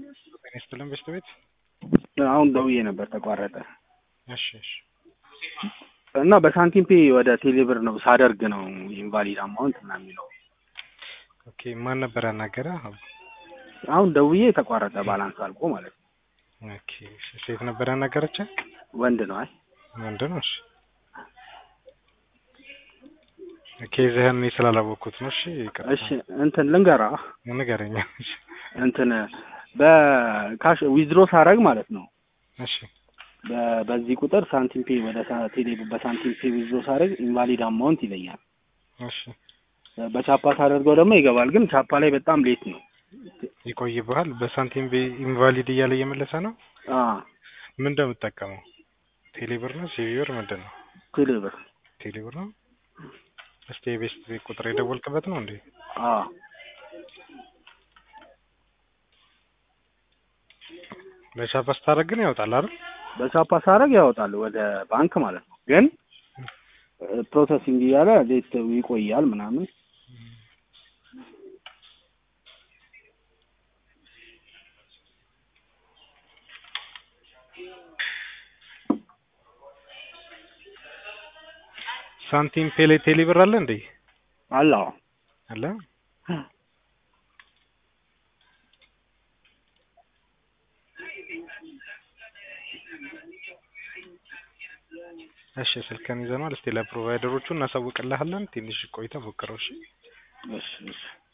ጤና ይስጥልን በሽታ ቤት አሁን ደውዬ ነበር ተቋረጠ እሺ እሺ እና በሳንቲም ፔ ወደ ቴሌብር ነው ሳደርግ ነው ኢንቫሊድ አማውንት እና የሚለው ኦኬ ማን ነበር ያናገረ አሁን ደውዬ ተቋረጠ ባላንስ አልቆ ማለት ነው ኦኬ እሺ ሴት ነበር ያናገረች ወንድ ነው አይ ወንድ ነው እሺ ኬዝህን እኔ ስላላወቅኩት ነው እሺ ይቅርታ እሺ እንትን ልንገራ ንገረኝ እሺ እንትን በካሽ ዊዝድሮ ሳረግ ማለት ነው እሺ በ- በዚህ ቁጥር ሳንቲም ፔ ወደ ሳ- ቴሌ በሳንቲም ፔ ዊዝድሮ ሳረግ ኢንቫሊድ አማውንት ይለኛል እሺ በቻፓ ሳደርገው ደግሞ ይገባል ግን ቻፓ ላይ በጣም ሌት ነው ይቆይብሃል በሳንቲም ቤ ኢንቫሊድ እያለ እየመለሰ ነው አ ምን እንደምትጠቀመው ቴሌብር ነው ሲቪር ምንድን ነው ቴሌብር ቴሌብር ነው እስቲ የቤስት ቤት ቁጥር የደወልክበት ነው እንዴ አ ለቻፓ ስታደርግ ግን ያወጣል አይደል በቻፓ ሳረግ ያወጣል ወደ ባንክ ማለት ነው ግን ፕሮሰሲንግ እያለ ሌት ይቆያል ምናምን ሳንቲም ፔሌ ቴሌብር አለ እንዴ አላ አለ እሺ ስልክህን ይዘነዋል እስቲ ለፕሮቫይደሮቹ እናሳውቅልሃለን ትንሽ ቆይተህ ሞክረው እሺ እሺ እሺ